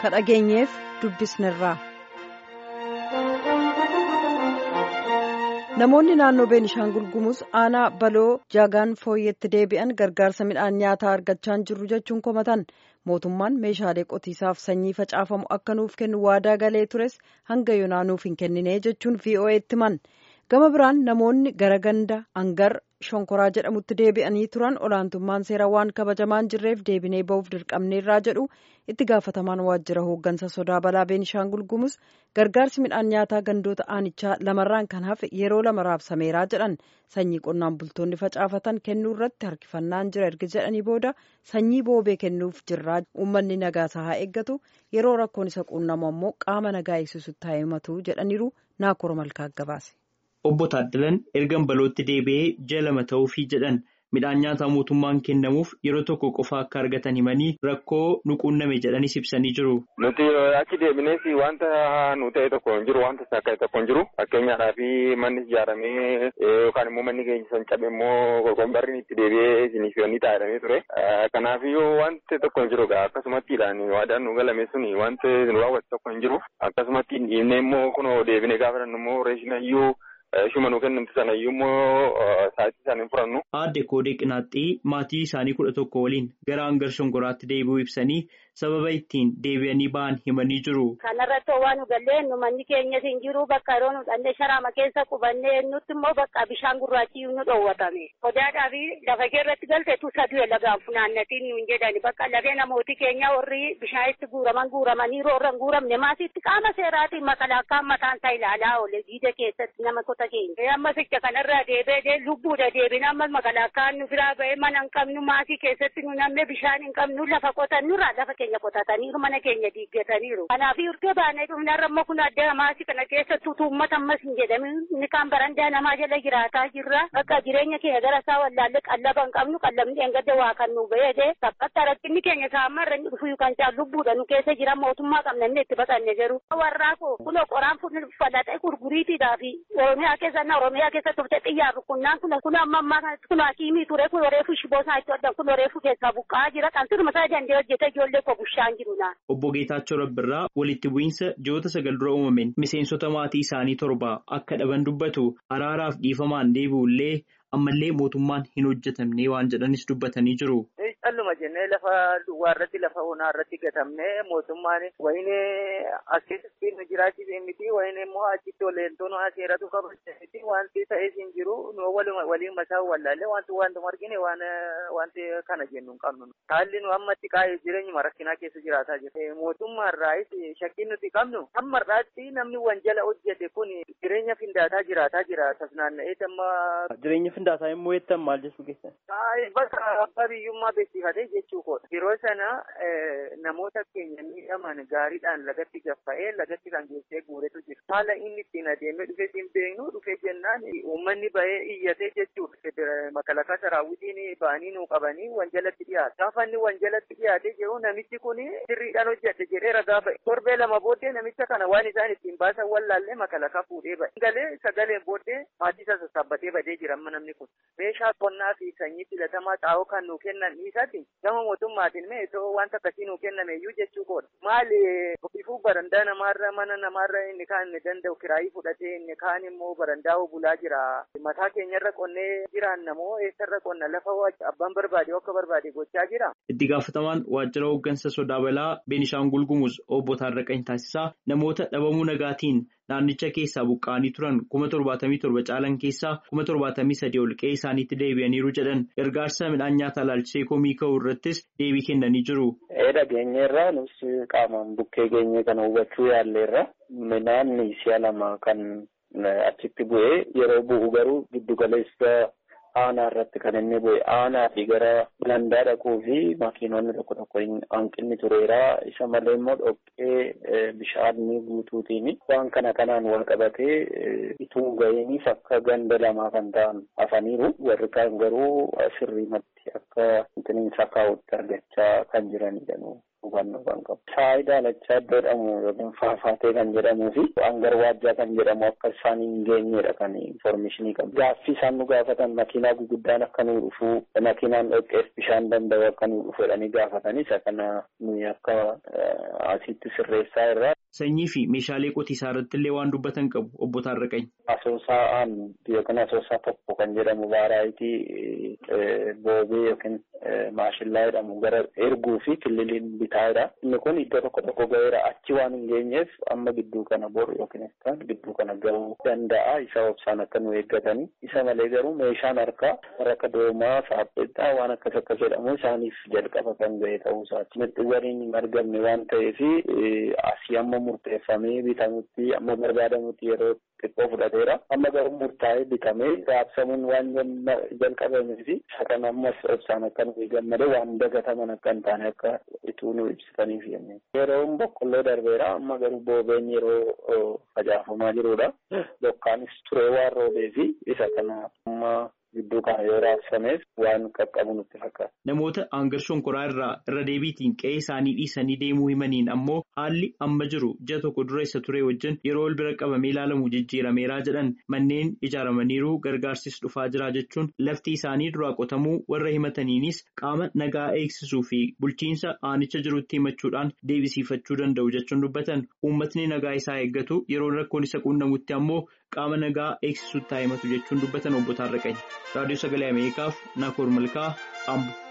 ka dhageenyeef dubbisnerraa. namoonni naannoo beenishaangul gumuz aanaa baloo jaagaan fooyyeetti deebi'an gargaarsa midhaan nyaataa argachaa hin jirru jechuun komatan mootummaan meeshaalee qotiisaaf sanyii facaafamu akka nuuf kennu waadaa galee tures hanga yoonaa nuuf hin kennine jechuun vo'eetti himan gama biraan namoonni gara ganda hangar shonkoraa jedhamutti deebi'anii turan olaantummaan seeraa waan kabajamaan jirreef deebinee ba'uuf dirqamneerraa jedhu itti gaafatamaan waajjira hooggansa sodaa balaa beenishaangul gumuz gargaarsi midhaan nyaataa gandoota aanichaa lamarraan kan hafe yeroo lama raabsameeraa jedhan sanyii qonnaan bultoonni facaafatan kennuu irratti harkifannaan jira erga jedhanii booda sanyii boobee kennuuf jirraa uummanni nagaasaa haa eeggatu yeroo rakkoon isa quunnamu ammoo qaama nagaa eegsisutti haa himatu jedhaniiru naakora malkaa gabaase. Obbo Taaddalan ergan balootti deebi'ee ji'a lama ta'uufii jedhan midhaan nyaataa mootummaan kennamuuf yeroo tokko qofa akka argatan himanii rakkoo nu quunname jedhanis ibsanii jiru. Nuti achi deebinees wanta nu ta'e tokko hin jiru wanta sakka'e tokko hin jiru fakkeenyaadhaaf manni ijaaramee yookaan immoo manni keenya san cabe immoo qorqombarri itti deebi'ee isiniif ni taa'edhamee ture. Kanaafiyyuu wanti tokko hin jiru akkasumattiidhaan waadaan nu galame suni wanti nu raawwate tokko hin jiru akkasumatti dhiibnee immoo kunoo deebinee gaafa immoo reeshinayyuu. Shuma nu kennamtu sana iyyuu immoo sa'aatii isaan hin furannu. Aadde Koodee Qinaaxxii maatii isaanii kudha tokko waliin gara hangar shonkoraatti deebi'uu ibsanii sababa ittiin deebi'anii ba'an himanii jiru. Kanarratti waan nu gallee nu manni keenyas hin jiru bakka yeroo nu dhannee sharaama keessa qubannee nutti immoo bakka bishaan gurraachi nu dhoowwatame. Sodaadhaa fi lafa keerratti galte tu saduu lagaan funaannatiin nuun jedhani bakka lafee namooti keenya warri bishaanitti guuraman guuramanii roorra hin guuramne maasitti qaama seeraatiin makalaakaan mataan isaa ilaalaa oole jiida keessatti nama kota keenya. Amma ficha kanarraa deebi'ee lubbuudha deebina amma makalaakaan nu biraa ba'ee mana hin qabnu maasii keessatti nu namne bishaan hin qabnu lafa qotannurraa lafa keenya qotataniiru mana keenya diiggataniiru. Kanaaf urgee baanee dhufnarra amma kun adda maasii kana keessa tuutummat ammas hin jedhamin inni kaan barandaa namaa jala jiraataa jirra. Akka jireenya keenya gara isaa wallaalle qallaba hin qabnu qallabni engadda waa kan nu ba'ee saphatti rakkinni keenya saamarra inni dhufu kan caalu lubbuudha nu keessa jira mootummaa qabna inni itti baqanne jiru. Warraa koo kunoo qoraan fudhatee gurguriitiidhaa fi Oromiyaa keessa na Oromiyaa keessa turte xiyyaarru kunnaan kun kun amma ammaa kanatti kun hakiimii ture kun reefu shiboo isaa itti hodhan kun reefu keessaa buqqa'aa jira kan sirma isaa dandee hojjete ijoollee koo bushaan jiru naan. Obbo Geetaachoo Rabbirraa walitti bu'iinsa ji'oota sagal dura uumameen miseensota maatii isaanii torba akka dhaban dubbatu araaraaf dhiifamaan deebi'ullee ammallee mootummaan hin hojjetamne waan jedhanis dubbatanii jiru. Calluma jennee lafa duwwaa irratti lafa onaa irratti gatamnee mootummaan wayine as keessatti nu jiraachise miti wayine immoo achitti oleentoon seeratu kabajate miti wanti ta'ees hin jiru nu waliin mataa wallaalle wanti wanti argine waan wanti kana jennu hin qabnu. Haalli nu ammatti qaa'ee jireenyuma rakkinaa keessa jiraataa jira. Mootummaa irraayis shakkiin nuti qabnu hamma irraatti namni wanjala hojjete kun jireenya findaataa jiraataa jira tasnaanna'ee amma. Jireenya findaataa immoo jettan maal jechuu keessan? Bakka abbaa biyyummaa beeksifatee jechuu koodha. Yeroo sana namoota keenya miidhaman gaariidhaan lagatti gaffa'ee lagatti kan geessee guuretu jira. Haala inni ittiin adeemee dhufee siin beeknu dhufee jennaan uummanni ba'ee iyyatee jechuudha. Makalakaa saraawwitiin ba'anii nuu qabanii wanjalatti dhiyaata. Gaafa inni wanjalatti dhiyaatee jiru namichi kun sirriidhaan hojjate jedhee ragaa ba'e. Torbee lama booddee namicha kana waan isaan ittiin baasan wallaallee makalakaa fuudhee ba'e. Galee sagaleen booddee maatii isa sassaabbatee badee jira amma namni kun. Meeshaa qonnaa fi sanyii filatamaa xaa'oo kan nuu kennan dhiisatti gama mootummaatiin mee itoo wanta akkasii nuu kenname iyyuu jechuu koodha. Maali ifuu barandaa namaarra mana namaarra inni kaan inni danda'u kiraayii fudhatee inni kaan immoo barandaa bulaa jira. Mataa keenyarra qonnee jiraanna moo eessarra qonna lafa abbaan barbaade akka barbaade gochaa jira. Itti gaafatamaan waajjira hooggansa sodaa balaa Beenishaangul Gumuz obbo Taarraqany Taasisaa namoota dhabamuu nagaatiin naannicha keessaa buqqa'anii turan kuma torbaatamii torba caalan keessaa kuma torbaatamii sadii ol qe'ee isaaniitti deebi'aniiru jedhan gargaarsa midhaan nyaataa ilaalchisee komii ka'uu irrattis deebii kennanii jiru. Dhageenyeerra nus qaamaan bukkee geenye kana hubachuu yaalleerra midhaan si'a lama kan achitti bu'ee yeroo bu'u garuu giddu galeessa aanaa irratti kan inni bu'e aanaa fi gara gandaa dhaquu fi makiinonni tokko tokko hanqinni tureera isa malee immoo dhoqqee bishaanii guutuutiin waan kana kanaan wal qabatee ituu ga'iiniif akka ganda lamaa kan ta'an hafaniiru warri kaan garuu sirriimatti akka intiniinsa kaa'utti argachaa kan jiranidha. hubannoo kan qabu. Saayii daalachaa iddoo jedhamu yookiin faafaatee kan jedhamuu fi hangar waajjaa kan jedhamu akka isaan hin geenyedha kan infoormeeshinii qabu. Gaaffii isaan nu gaafatan makiinaa guguddaan akka nu dhufu makiinaan dhoqqeef bishaan danda'u akka nu dhufu jedhanii gaafatanii isa kana nuyi akka asitti sirreessaa irraa. Sanyii fi meeshaalee qotiisaa irratti illee waan dubbatan qabu obbo Taarraqany. Asoosaan yookiin asoosaa tokko kan jedhamu baaraayitii boobee yookiin maashillaa jedhamu gara erguu fi kililiin bitaadha. Inni kun iddoo tokko tokko gaheera achi waan hin geenyeef amma gidduu kana boru yookiin kan gidduu kana gahuu danda'a. Isa obsaan akka nu eeggatanii. Isa malee garuu meeshaan harkaa akka doomaa saapheexaa waan akkas akkas jedhamu isaaniif jalqaba kan gahe ta'uu isaati. Mirxizariin hin argamne waan ta'eef asii amma murteeffamee bitamutti amma barbaadamutti yeroo xiqqoo fudhateera. Amma garuu murtaa'ee bitamee raabsamuun waan jalqabamee fi isa kana ammas obsaan akka nu eeggamne waan dagataman akka hin taane akka ituu nu ibsitaniif jennee. Yeroon boqqolloo darbeera amma garuu boobeen yeroo facaafamaa jirudha. Bokkaanis turee waan roobee fi isa kana amma gidduu kana yoo raabsameef waan qaqqabu nutti fakkaata. Namoota aangar shonkoraa irraa irra deebiitiin qe'ee isaanii dhiisanii deemuu himaniin ammoo haalli amma jiru ji'a tokko dura isa ture wajjin yeroo wal bira qabamee ilaalamu jijjiirameeraa jedhan manneen ijaaramaniiru gargaarsis dhufaa jira jechuun lafti isaanii duraa qotamuu warra himataniinis qaama nagaa eegsisuu fi bulchiinsa aanicha jirutti himachuudhaan deebisiifachuu danda'u jechuun dubbatan uummatni nagaa isaa eeggatu yeroo rakkoon isa quunnamutti ammoo qaama nagaa eegsisuutti haa himatu jechuun dubbatan obbo Taarraqany. raadiyoo sagalee ameerikaaf naakoor malkaa ambo.